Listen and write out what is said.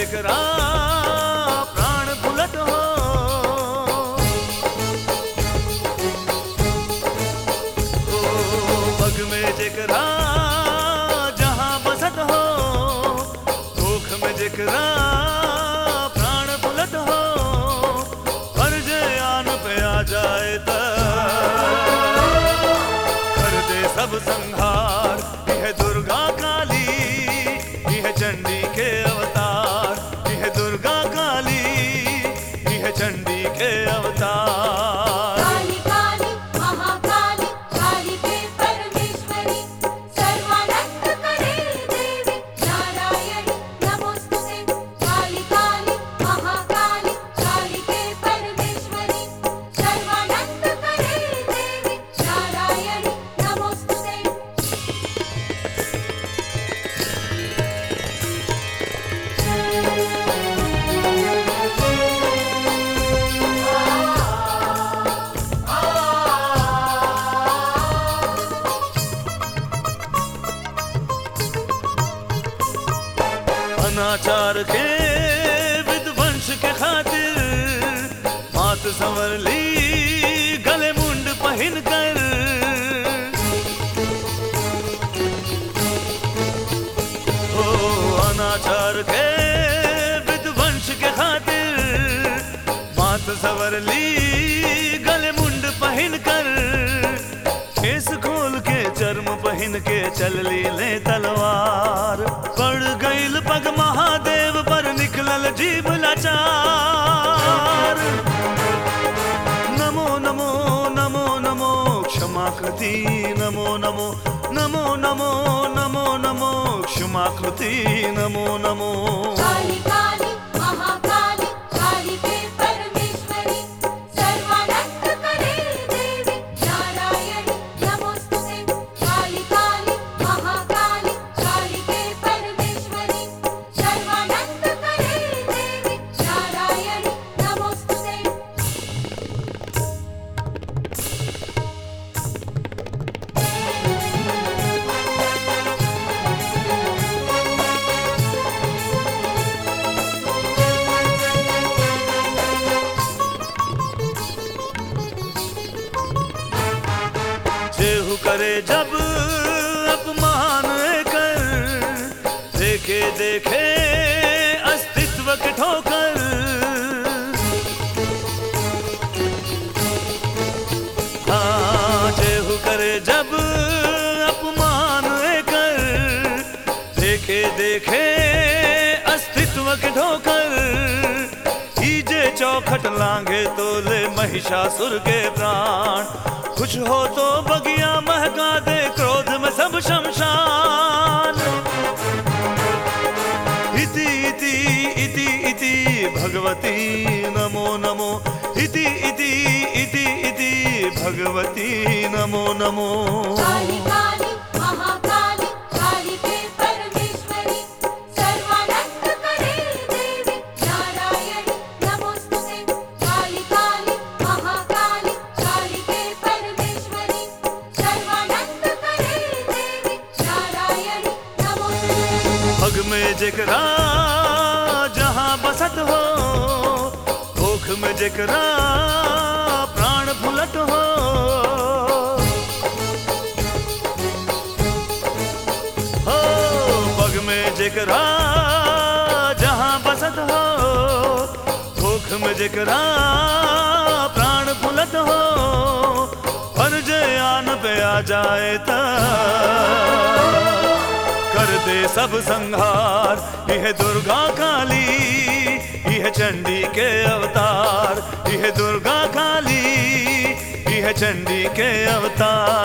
जेकरा प्राण फुलत हो ओ पग में जेकरा जहां बसत हो भूख में जेकरा प्राण फुलत हो फर्ज आन पे आ जाए त कर दे सब संहार यह दुर्गा काली यह चंडी के अवतार यह दुर्गा काली यह चंडी के अवतार काली काली महाकाली काली के परमेश्वरी सर्वानंद करे देवी नारायणी नमोस्तुते काली काली महाकाली काली के परमेश्वरी सर्वानंद करे देवी नारायणी नमोस्तुते अनाचार के विध्वंस के खातिर मात संवर ली गले मुंड पहन कर ओ अनाचार के विध्वंस के खातिर मात संवर ली गले मुंड पहन कर केस खोल के चर्म पहन के चल ली ले तलवार पड़ गईल पग महादेव पर निकलल जीव लाचार नमो नमो नमो नमो क्षमाकृति नमो नमो नमो नमो नमो नमो क्षमाकृति नमो नमो काली काली महाकाली काली के परमेश्वरी सर्वानंद करे देवी नारायणी नमोस्तुते काली काली महाकाली काली के परमेश्वरी सर्वानंद करे देवी नारायणी नमोस्तुते जेहू करे जब अपमान कर देखे देखे अस्तित्व के ठोकर हाँ जेहू करे जब अपमान कर देखे देखे अस्तित्व के ठोकर कीजे चौखट लांगे तो ले महिषासुर के प्राण कुछ हो तो बगिया महका दे क्रोध में सब शमशान इति इति इति इति भगवती नमो नमो इति इति इति इति भगवती नमो नमो काली काली महाकाली काली के परमेश्वरी सर्वानंद करे देवी नारायणी नमोस्तुते काली काली महाकाली काली के परमेश्वरी सर्वानंद करे देवी नारायणी नमोस्तुते पग में जेकरा जहां बसत हो भूख में जेकरा प्राण फुलत हो हो पग में जेकरा जहां बसत हो भूख में जेकरा प्राण फुलत हो फर्ज आन पे आ जाए त कर दे सब संहार यह दुर्गा काली यह चंडी के अवतार यह दुर्गा काली यह चंडी के अवतार